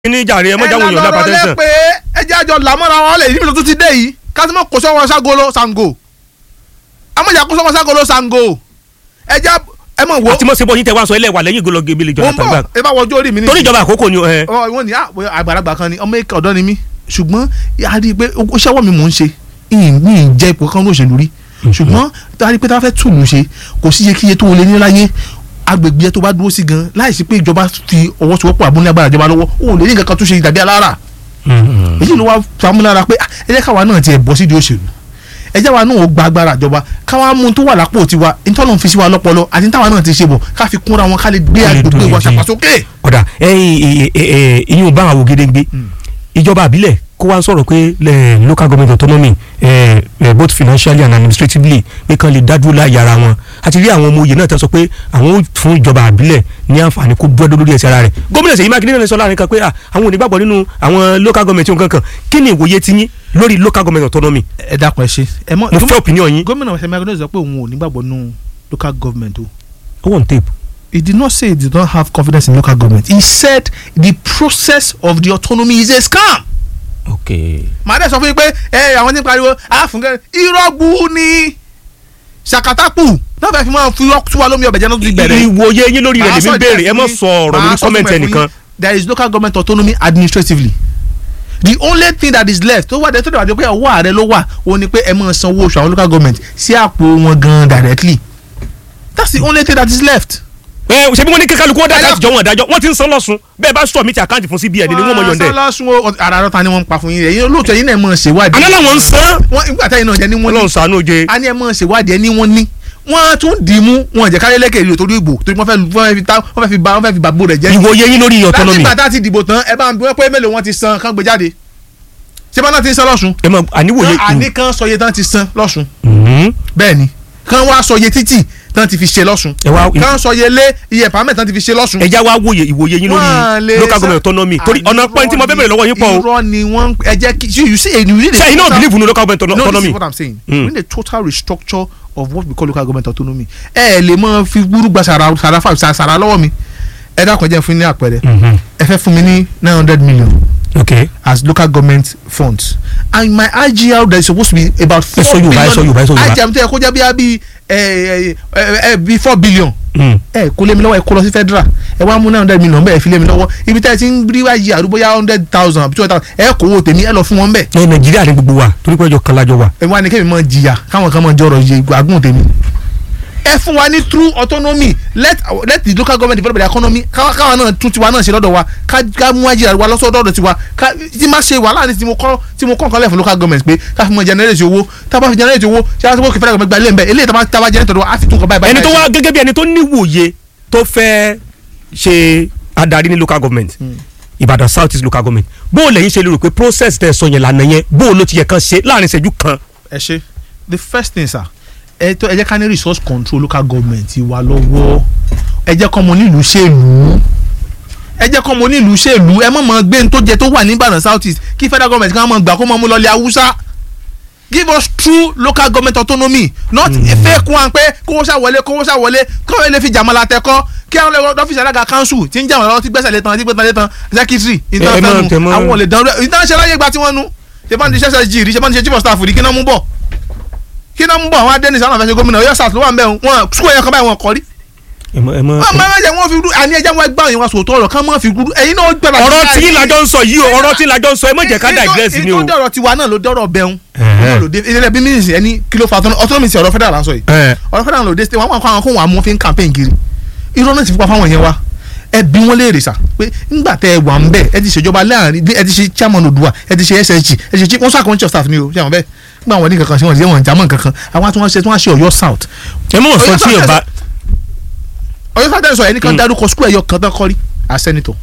ní jàre ẹ mọ́jà wọ̀nyí ọ̀dà ẹ pàtẹ́sán. lọ pé ẹ jẹ́ àjọ làmọ́ra wọn lẹ̀ níbi tó ti dé yìí kásìmọ́ kò sọ́wọ́ ságolo sango amọ̀jà kò sọ́wọ́ ságolo sango ẹ jẹ́ ẹ mọ̀ wo àti mọ̀ sebo yín tẹ wá sọ ẹlẹ́wà lẹ́yìn ìgò lọ́gẹ́ ìbílẹ̀ mo ìjọba ń tàgbà. bọ̀ ẹ bá wọjú orí mi ní. torí ìjọba àkókò ni ẹ. ọ wọn ní àpò àgbàlagbà kan ni ọmọ èkó ọ̀dọ́ ni mí ṣùgbọ́n a rí i pé ó ṣẹ́wọ́ mi mò ń ṣe ìní ìjẹ́ ipò kan ló ṣèlú rí ṣùgbọ́n tá a rí i pé tá a fẹ́ tùlù ṣe kò sí iye kíye tó wọlé ní láyé agbègbè yẹn tó bá dúró sí gan láìsí pé ìjọba fi ọwọ́ sowọ́pọ̀ àbúlé agbára ìjọba lọ́wọ́ òun lè ní nǹkan kan tó ṣe ìdàbí alára èyí ló wá famúlára pé ah, ẹ jẹ́ káwa náà tiẹ̀ bọ́ sídìí òṣèlú ẹ jẹ́ wa náà ó gba agbára ìjọba káwa mú un tó wà lápò tiwa ìtọ́nà fi sí wa lọ́pọlọ àti táwa náà ti ṣe bọ̀ ká fi kúnra wọn ká lè gbé Ká lè agbègbè dúró wa jí. ṣàpàsókè. ọ̀dà ìyún bá àwọn gédéǹgbé ìjọba àbílẹ̀ kó wá ń sọ̀rọ̀ pé eh, local government autonomy eh, eh, both financially and administratively pé kán lè dádúró láàyè ara wọn àti rí àwọn ọmọ òye náà tẹ́ sọ pé àwọn ò fún ìjọba àbílẹ̀ ní àǹfààní kó dúró lórí ẹsẹ̀ ara rẹ̀ gómìnà Ṣèyí Mákindé náà sọ láàrin kan pé ah, àwọn ò ní gbàgbọ́ nínú àwọn local government nǹkan kan kí ni ìwòye ti yín lórí local government autonomy ẹ dákun ẹ ṣe ẹ mọ mo fẹ́ opinion yín gómìnà Ṣèyí Mákindé sọ pé òun ò nígbàgbọ́ nínú local government o ó wọ̀n tape. he did not say he did not have confidence in local government he said the process of the autonomy is a scam. okay. màá dẹ̀ sọ fún yín pé ẹ àwọn tí ń pariwo àfúngẹ́ irọ́gbù ni ṣàkátàpù náà fẹ́ẹ́ fi máa fi tú wa lómi ọbẹ̀ jẹ́ náà tó ti bẹ̀rẹ̀. ìwòye yín lórí rẹ̀ Màá lèmi sọ ń béèrè díẹ̀ ẹ mọ̀ fún sọ yín. ọ̀rọ̀ Màá lórí sọ comment díẹ̀ fún ẹnìkan. yín. there is local government autonomy administratively the only thing that is left tó wà dé tó dàbí pé ọwọ́ ààrẹ ló wà ó ní pé ẹ máa sanwó oṣù àwọn local government sí àpò wọn gan directly that's the only thing that is left. ẹ ṣe bí wọ́n ní kí kálukú ọ̀dà Ẹ láti jọ wọn dájọ́ wọ́n ti ń san lọ́sùn bẹ́ẹ̀ bá sọ mi ti àkáǹtì fún CBN ni wọ́n mọ̀ yọ̀ǹdẹ̀. sọlọ́sùn o ara rọ́ta ni wọ́n ń pa fún yín ẹ̀yin olóòótọ́ yín náà mọ̀ ṣèwádìí. àná làwọn ń san wọ́n ìgbà táyìn náà jẹ́ ní wọ́n ní ọlọ́run ṣàánú oje. a ní ẹ mọ̀ ṣèwádìí ẹ ní wọ́n ní wọ́n tún dì í mú wọn jẹ́ káyọ̀ lẹ́kẹ̀ẹ́ ìlú torí ìbò torí wọ́n fẹ́ wọ́n fẹ́ fi ta wọ́n fẹ́ fi ba wọ́n fẹ́ fi bàbó rẹ̀ jẹ́. ìwòye yín lórí láti autonomy ìgbà tá a ti dìbò tán ẹ bá ń bí wọ́n pé mélòó wọn ti san kán gbé jáde ṣé bá náà ti ń san lọ́sùn. ẹ mọ àníwòye. àní kan sọ iye tán ti san lọ́sùn Mhm. bẹ́ẹ̀ ni kán wá sọ iye títì tán ti fi ṣe lọ́sùn ẹ wá kán sọ iye lé iye pàmẹ́ tán ti fi ṣe lọ́sùn. ẹ já wá wòye ìwòye yín Wọ́n lè lórí local san- government autonomy torí Àní ọ̀nà pọ́ìn tí mo fẹ́ bẹ̀rẹ̀ lọ́wọ́ yín pọ̀ o. irọ́ ni wọ́n ẹ jẹ́ kí you see you need a ṣé iná total- believe nínú local government no this autonomy. is what i'm saying Mm. we need a total restructure of what we call local government autonomy ẹ ẹ lè mọ fi gbúrú gba sàrà sàrà fà sàrà lọ́wọ́ mi ẹ dákun ẹ jẹ́ fún mi ní àpẹẹrẹ Mhm. ẹ fẹ́ fún mi ní nine hundred million ok as local government funds and my IGR there is supposed to be about Ẹ sọ Yorùbá, ẹ sọ Yorùbá, ẹ sọ Yorùbá. IGR tó yẹ kó jẹ́ bí bí ẹ ẹ ẹ bí four billion Mm. ẹ kó lé mi lọ́wọ́ ẹ kó lọ sí federal ẹ wá mú nine hundred million bẹ́ẹ̀ fi lé mi lọ́wọ́ ibi tẹ́ ẹ ti ń rí IGR bóyá hundred thousand àbí two hundred thousand ẹ kó owó tèmi ẹ lọ fún wọn bẹ́ẹ̀ ẹ nàìjíríà ní gbogbo wa torí pé ọjọ́ kan lájọ wa. ẹ wá ní kémi máa jìyà káwọn kan máa jọrọ yẹ àgùn tèmi ẹ fún wa ní true autonomy let let the local government develop their economy káwa káwa náà tún tiwa náà ṣe lọ́dọ̀ wa ká ká mú àjìyà wa lọ́sọ̀dọ̀ tiwa ká tí má ṣe wàhálà ní tí mo kọ́ tí mo kọ́ nǹkan lẹ̀ fún local government pé ká fi mọ generate owó tá a bá fi generate owó ṣé a ti wọ́n kí fẹ́rẹ́ gba ilé ń bẹ̀ eléyìí tá a bá tá a bá generate owó a fi tún kọ́ báyìí báyìí. ẹni tó wá gẹ́gẹ́ bí ẹni tó níwòye tó fẹ́ ṣe adarí ní local government Ìbàdàn South East local government bó o lẹ́yìn ṣe lérò pé process tẹ̀ sọ yẹn lànà yẹn bó o ló ti yẹ kan ṣe láàrin ìṣẹ́jú kan. ẹ ṣe the first thing sir ẹ tó ẹ jẹ́ ká ní resource control local government wa lọ́wọ́ ẹ jẹ́ kọ́ mọ nílùú ṣèlú ẹ jẹ́ kọ́ mọ nílùú ṣèlú ẹ mọ̀ mọ́ gbé ní tó jẹ tó wà ní Ìbàdàn South East kí federal government kan mọ̀ gbà kó mọ̀ mú lọ́lẹ̀ Haúsá give us true local government autonomy not fake one pé kówó ṣá wọlé kówó ṣá wọlé kówó lè fi jàmọ́lá tẹ́kọ́ kí àwọn ọlọ́wọ́ ọ́fíìsì alága council tí ń jà wọ́n lọ́wọ́ tí gbẹ́sẹ̀ lé tán tí gbẹ́sẹ̀ lé tán secretary ẹ mọ̀, tẹ ìtàn mọ̀. àwọn olè dánwó ìtàn ṣe láyé gba tí wọ́n nu ṣe bá ń di ssg rí ṣe bá ń di ṣe chief of staff rí kí náà mú bọ̀ kí náà mú bọ̀ àwọn adẹ́nisa náà fẹ́ ṣe gómìnà Ọ̀yọ́ south ló wà ń bẹ̀ wọn sukuu ẹ̀yọ kan báyìí wọn kọ́ rí. ẹ mọ ẹ mọ. wọ́n máa ń jẹ́ wọ́n fi rú àní ẹja wọn gbà yín wọn sòótọ́ ọ̀rọ̀ kan máa fi rú ẹ̀yin náà gbẹ̀rẹ̀ ọ̀rọ̀ tí ìlàjọ ń sọ yìí o ọ̀rọ̀ tí ìlàjọ ń sọ ẹ mọ̀ jẹ́ ká digress ni o. ìtọ́ dọ̀rọ̀ tiwa náà ló dọ̀rọ̀ bẹ́hùn Ẹ̀hẹ́. ilé bí mínísì ẹni kí ló fa autonomy sí ọ̀rọ̀ federal à ń sọ yìí Ẹ̀. ọ̀rọ̀ federal ló dé state wọn kọ́ àwọn kóhùn àmú fi ń campaign kiri irọ́ náà ti fipá fáwọn yẹn wa ẹ bí wọn léèrè sà pé ńgbà tẹ ẹ wà ń bẹ ẹ ti ṣèjọba láàrin ẹ ti ṣe chairman Odua ẹ ti ṣe SSG ẹ ti ṣe wọn sọ àkọ́ńtì chief of staff ni o ṣé àwọn bẹ́ẹ̀ nígbà wọn ní kankan sí wọn ṣe wọn jámọ́ kankan àwọn tí wọ́n ṣe tí wọ́n ṣe Ọ̀yọ́ south ẹ mọ̀ sọ tí yóò bá Ọ̀yọ́ south ẹ̀ sọ ẹni kan dárúkọ skul ẹ̀yọ kan tán kọ́rí as senator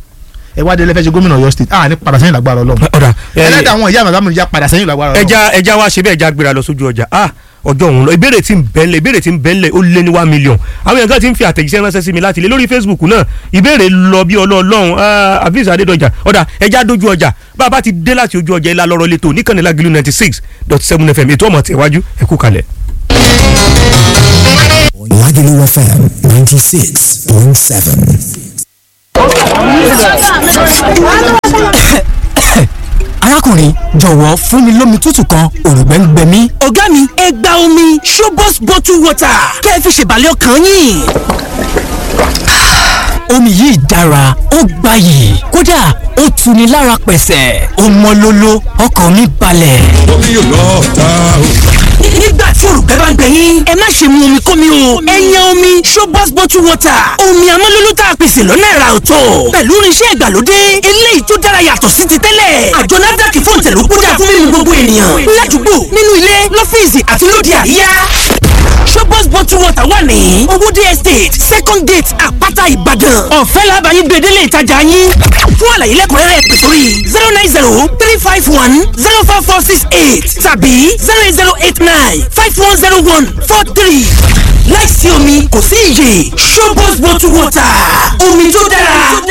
ẹ wá délé fẹ́ ṣe gómìnà Ọ̀yọ́ state ah ní padà sẹ́yìn lágbára Ọlọ́run ọ̀dà ẹ- ẹlẹ́dàá àwọn ìyá màdámù ìjà padà sẹ́yìn lágbára Ọlọ́run ẹja ẹja wa ṣe bẹ́ẹ̀ ẹja gbéra lọ sójú ọjà ah ọjọ́ òun lọ ìbéèrè tí ń bẹ́ńlẹ̀ ìbéèrè tí ń bẹ́ńlẹ̀ ó lé ní one million àwọn èèyàn kan ti ń fi àtẹ̀jíṣẹ́ ránṣẹ́ sí mi láti ilé lórí Facebook náà ìbéèrè lọ bí ọlọ́ọ̀lọ́hún Hafiz Adédọjà ọ̀dà ẹja dojú ọjà bá a bá ti dé láti ojú ọjà ilá lọ́rọ́ létò níkànnì Lágìlú ninety six dot seven FM ètò ọmọ tẹ̀wájú ẹ kú kalẹ̀. Lagelu FM 96.7. arákùnrin jọ̀wọ́ fún mi lómi tútù kan òrùngbẹ́ ń gbẹ mí. ọ̀gá mi ẹ gba omi Shobos bottle water kẹ́ ẹ fi ṣèbàlẹ̀ ọkàn yín. omi yìí dára ó gbayì kódà ó tuni lára pẹ̀sẹ̀ ó mọ́ lóló ọkàn mi balẹ̀. omi yóò lọ ta o. nígbà tí òrùka bá ń gbẹ yín ẹ má ṣe mu omi kómi o ẹ yan omi Shobos bottle water omi amọ́lólú tá a pèsè lọ́nà ẹ̀rà ọ̀tọ̀ pẹ̀lú irinṣẹ́ ìgbàlódé eléyìí tó dára yàtọ̀ sí ti tẹ́lẹ̀ àjọ NAFDAC fún ìtẹ̀lú kódà fún mímu gbogbo ènìyàn ládùúgbò nínú ilé lọ́fíìsì àti lóde àríyá Shobos bottle water wà ní owóde estate second gate àpáta ìbàdàn ọ̀fẹ́ làbàyí gbèdélé ìtajà yín fún àlàyé lẹ́kùnrẹ́rẹ́ pè sórí zero nine zero three five one zero four four six eight tàbí zero eight zero eight nine five one zero one four three láìsí omi kò sí iyè Shobos bottle water omi tó dára.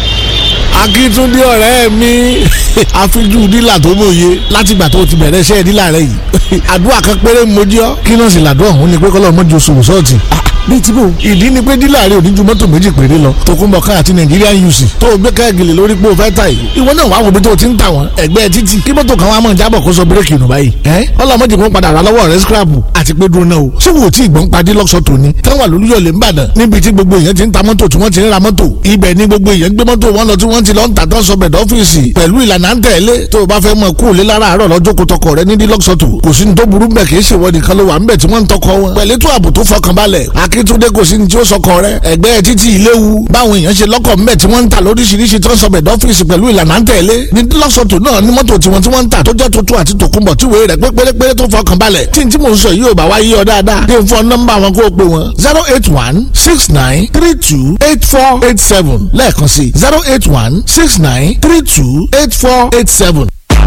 akíntúndé ọ̀rẹ́ mi àfijú dílà tó mòye látìgbà tó ti bẹ̀rẹ̀ iṣẹ́ dílà rẹ yìí àdúrà kan péré mojí ọ kí náà sì làdúrà òun ni pé kọ́lọ́ mọ́jú oṣù sọ́ọ̀tì bíi tí bò ìdí ni pé dílà rẹ ò ní ju mọ́tò méjì péré lọ tòkunbọ̀ ká àti Nigerian UC tó o gbé káàgìlì lórí pé o fẹ́ ta yìí ìwọ náà wàá wo bí tó o ti ń tà wọ́n ẹgbẹ́ títì kí mọ́tò kan wá mọ̀ jábọ̀ kó sọ bírèkì nù báyìí ẹ́ ọlọ́mọdé kò ń padà rà lọ́wọ́ rẹ scrapu àti pé dúró náà o ṣé wò ó tí ìgbọ́n padì lọ́sọ̀ tòní táwọn àlùyọ̀lé ń bàdàn níbi tí gbogbo èèyàn ti ń ta mọ́tò tí wọ́n ti ń ra mọ́tò ibẹ̀ ni gbogbo èèyàn gbé mọ́tò wọn lọ tí wọ́n ti lọ ń tà tán sọbẹ̀ dọ́fíìsì pẹ̀lú ìlànà à ń tẹ̀lé tó o bá fẹ́ mọ kú òlé lára àárọ̀ lọ́jọ́ kó tọkọ rẹ ní dílọ́sọ̀tò kò sí ní tó burú bẹ̀ kì í ṣèwọ nìkan ló wà ń bẹ̀ tí wọ́n ń tọkọ wọn pẹ̀lú ètò ààbò tó fọkànbalẹ̀ akíntúndé kò sí ní tí ó sọkọ rẹ ẹgbẹ́ títí ìléwu báwọn èèyàn ṣe lọ́kọ̀ ńbẹ̀ tí wọ́n ń tà lóríṣiríṣi tó ń sọbẹ̀ dọ́fíìsì pẹ̀lú ìlànà à ń tẹ̀lé ní dílọ́sọ̀tò náà ní mọ́tò tiwọn tí wọ́n ń tà tó jẹ́ tuntun àti tòkunbọ̀ tí wèé rẹ̀ pé pérépéré tó fọkànbalẹ̀ tí n tí mò ń sọ yìí ò bá wá yí ọ dáadáa dé fún nọ́mbà wọn kó o pè wọn zero eight one six nine three two eight four eight seven lẹ́ẹ̀kan sí zero eight one six nine three two eight four eight seven.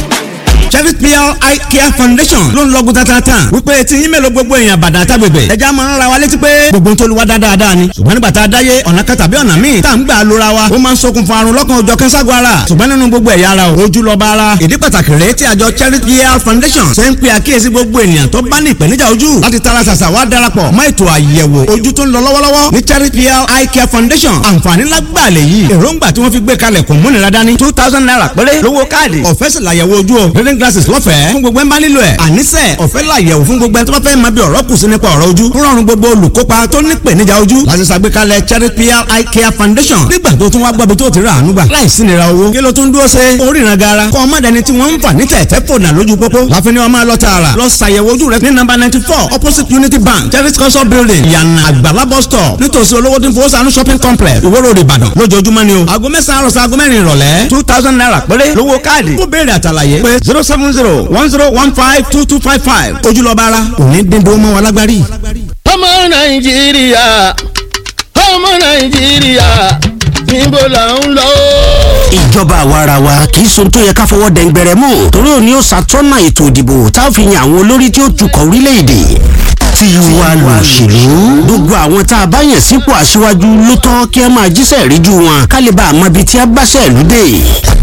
Chevy PR Eye Care Foundation ló ń lọ́gùn tatata wípé tí yín mélòó gbogbo èèyàn bàdàn àtàgbègbè ẹja máa ń ra wa létí pé gbogbo tó lu wa dáadáa ni ṣùgbọ́n nígbà tá a dáyé ọ̀nà kan tàbí ọ̀nà míì tá à ń gbà lóra wa ó máa ń ṣokùnfà àrùn lọ́kàn òjọ̀ kẹ́sàgọ́ ara ṣùgbọ́n nínú gbogbo ẹ̀yà ara ojú lọ bá ara ìdí pàtàkì rèé tí àjọ Chevy PR Foundation ṣe ń pe àkíyèsí gbogbo ènìyàn tó bá ní ìpèníjà ojú láti tara ṣàṣà wá darapọ̀ mọ́ ètò àyẹ̀wò ojú tó ń lọ lọ́wọ́lọ́wọ́ ní Chevy PR Eye Care Foundation àǹfààní lágbàlẹ̀ yìí èròǹgbà tí wọ́n fi gbé kalẹ̀ kò múnira dání two thousand naira péré lówó káàdì ọ̀fẹ́ sì làyẹ̀wò ojú o reading glasses lọ́fẹ̀ẹ́ fún gbogbo ẹ̀ ń bá nílò ẹ̀ àníṣe ọ̀fẹ́ làyẹ̀wò fún gbogbo ẹ̀ tó bá fẹ́ máa bí ọ̀rọ̀ kù sí nípa ọ̀rọ̀ ojú ń rọrùn gbogbo olùkópa tó ní ìpèníjà ojú láti ṣàgbékalẹ̀ Charity PR Eye Care Foundation nígbà tó tún wá gbọ́ bí tó ti rà àánú gbà láìsí nira owó kí ló tún dúró ṣe oríran gara kọ́ ọmọdéni tí wọ́n ń fà ní tẹ̀tẹ̀ fònà lójú pópó láfi ni wọ́n máa lọ tààrà lọ ṣàyẹ̀wò ojú rẹ ní nọ́mbà ninety four opposite Unity Bank Charity Council Building yànnà àgbàlá bus stop nítòsí olówó tí ń fowó sànú shopping complex Ìwó Road Ìbàdàn lójoojúmọ́ ni o aago mẹ́sàn-án àròsọ aago mẹ́rin ìrọ̀lẹ́ two thousand naira péré lówó káàdì kó béèrè àtàlàyé pé zero seven zero one zero one five two two five five ojúlọ́ba ara òní dídó mọ́ wọn lágbárí. ọmọ nàìjíríà ọmọ nàìjíríà níbo là ń lọ. ìjọba àwarawa kì í sohun tó yẹ ká fọwọ́ dẹ̀ngbẹ̀rẹ̀ mọ́ torí òní ó ṣàtọ́nà ètò ìdìbò tá a fi yan àwọn olórí tí ó tukọ̀ orílẹ̀-èdè tiwa lòṣèlú gbogbo àwọn tá a bá yàn sípò aṣíwájú ló tọ́ kí ẹ máa jíṣẹ́ ríjú wọn ká lè bá a mọ ibi tí a bá ṣẹ̀lú dé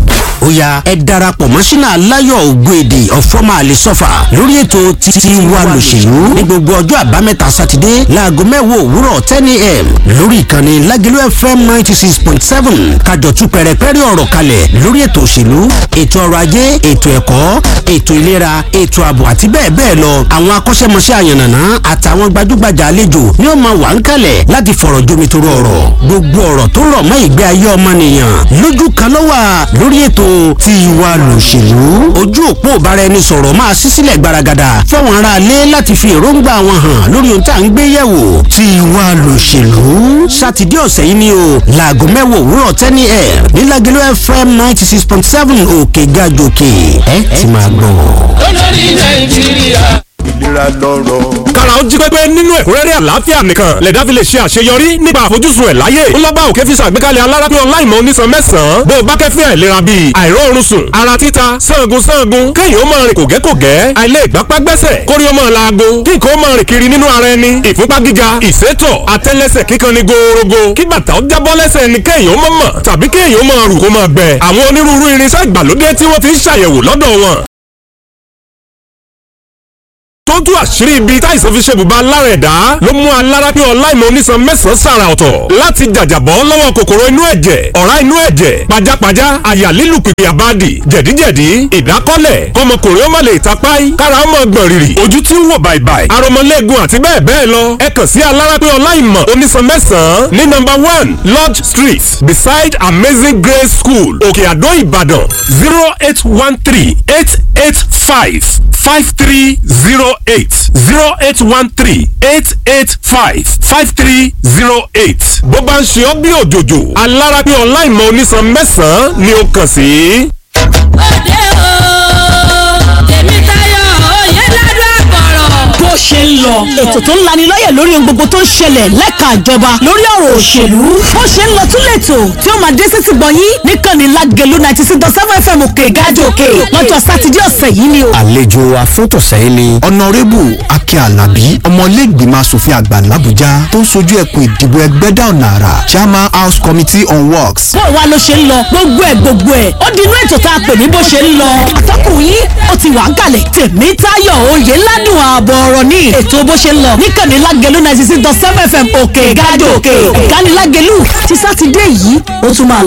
ó ya ẹ darapọ̀ mọ́ sínú aláyọ̀ ògbóèdè ọ̀fọ́mà àlesọ́fà lórí ètò tiwa lòṣèlú ní gbogbo ọjọ́ àbámẹ́ta sátidé láago mẹ́wàá òwúrọ̀ ten a.m. lórí ìkànnì lágẹ̀lú fm ninety six point seven kájọ tú pẹ̀rẹ̀pẹ̀rẹ̀ ọ̀rọ̀ kalẹ̀ lórí ètò òṣèlú ètò ọrọ̀ ajé ètò ẹ̀kọ́ ètò ìlera ètò ààbò àti bẹ́ẹ̀ bẹ́ẹ̀ lọ àwọn akọ́ṣẹ́mọṣẹ́ àyànnàná àtàwọn gbajúgbajà àlejò ni ó máa wà ń kalẹ̀ láti fọ̀rọ̀ jomitoro ọ̀rọ̀ gbogbo ọ̀rọ̀ tó rọ̀ mọ́ ìgbé ayé ọmọnìyàn lójú kan ló wà lórí ètò tiwa lòṣèlú ojú òpó ìbáraẹnisọ̀rọ̀ máa ṣí sílẹ̀ gbaragada fáwọn aráalé láti fi èròǹgbà wọn hàn lórí ohun tá à ń gbé yẹ̀wò tiwa lòṣèlú sátidé ọ̀sẹ̀ yìí ni o láago mẹ́wàá òwúrọ̀ tẹ́ni ẹ̀ nílágẹ̀lú fm ninety six point seven òkè gàjòkè ẹ ti máa gbọ́. olórí nàìjíríà. ìlera lọ́rọ̀. kára ó jí pépé nínú ẹ̀kúnrẹ́rẹ́ àlàáfíà nìkan lẹ̀dá fi lè ṣe àṣeyọrí nípa àfojúsùn ẹ̀ láyé ńlọ́gbà òkè fi ṣàgbékalẹ̀ alárápín ọláìmọ̀ onísan mẹ́sàn-án bó o bá kẹ́fín àìlera bíi àìróorun sùn ara títa sangun sangun kéèyàn ó máa rìn kògẹ́kògẹ́ àìlè ìgbápá gbẹ́sẹ̀ kórí ó máa laago kí nǹkan ó máa rìn kiri nínú ara ẹni ìfúnpá gíga ìsétọ̀ àtẹ́lẹsẹ̀ kíkan ni gòòrògò kí bàtà ó jábọ́ lẹ́sẹ̀ ẹni kéèyàn ó máa mọ̀ tàbí kéèyàn ó máa rù kó máa gbẹ àwọn onírúurú irinṣẹ́ ìgbàlódé tí wọ́n ti ń ṣàyẹ̀wò lọ́dọ̀ wọn tó ń tú àṣírí ibi táìsàn fi ṣe bùbá lára ẹ̀dá ló mú alára pé ọláìmọ̀ onísan mẹ́sàn-án sàrà ọ̀tọ̀ láti jàjàbọ́ lọ́wọ́ kòkòrò inú ẹ̀jẹ̀ ọ̀rá inú ẹ̀jẹ̀ pajápajá àyà lílù pìpì àbádì jẹ̀díjẹ̀dí ìdákọ́lẹ̀ kọmọkùnrin ó má lè tapáì kára ó mọ̀ gbọ̀n rìrì ojú tí ń wò bàìbàì aromọlẹ́gun àti bẹ́ẹ̀ bẹ́ẹ̀ lọ ẹ kàn sí alára pé ọláìmọ̀ onísan mẹ́sàn-án ní nọ́mbà one lodge street beside amazing grace school òkè àdó ìbàdàn zero eight one three eight eight five five three zero eight zero eight one three eight eight five five three zero eight. bó bá ń ṣe ọ́ bí òjòjò alára pé ọláìmọ̀ onísan mẹ́sàn-án ni ó kàn sí. òde o tèmi tayọ òye ládùn àpọ̀rọ̀. bó ṣe ń lọ ètò tó ń lani lọ́yẹ̀ lórí ohun gbogbo tó ń ṣẹlẹ̀ lẹ́ka ìjọba lórí ọ̀rọ̀ òṣèlú bó ṣe ń lọ tún lẹ́tò tí ó máa dé sétí gbọ̀nyín níkànnì lágẹ̀lú ninety six dot seven fm òkè gájò òkè lọ́jọ́ sátidé ọ̀sẹ̀ yìí ni o. àlejò afótòsẹ́yìn ni ọ̀nàrẹ́bù akẹ́ alábí ọmọlẹ́gbìmọ̀ asòfin àgbà làbújá tó ń sojú ẹkùn ìdìbò ẹgbẹ́dà ọ̀nà àrà chairman house committee on works. bó wa ló ṣe ń lọ gbogbo ẹ̀ gbogbo ẹ̀ ó di inú ètò tá a pè ní bó ṣe ń lọ. àtọkùnrin yín ó ti wà ń kalẹ̀ tèmi táyọ̀ òye ládùn ààbọ̀ ọ̀rọ̀ ní ètò bó ṣe ń lọ níkànnì lágẹ̀lú ninety six dot seven fm òkè gájò òkè ìkánilágẹ̀lú ti sátidé yìí ó tún máa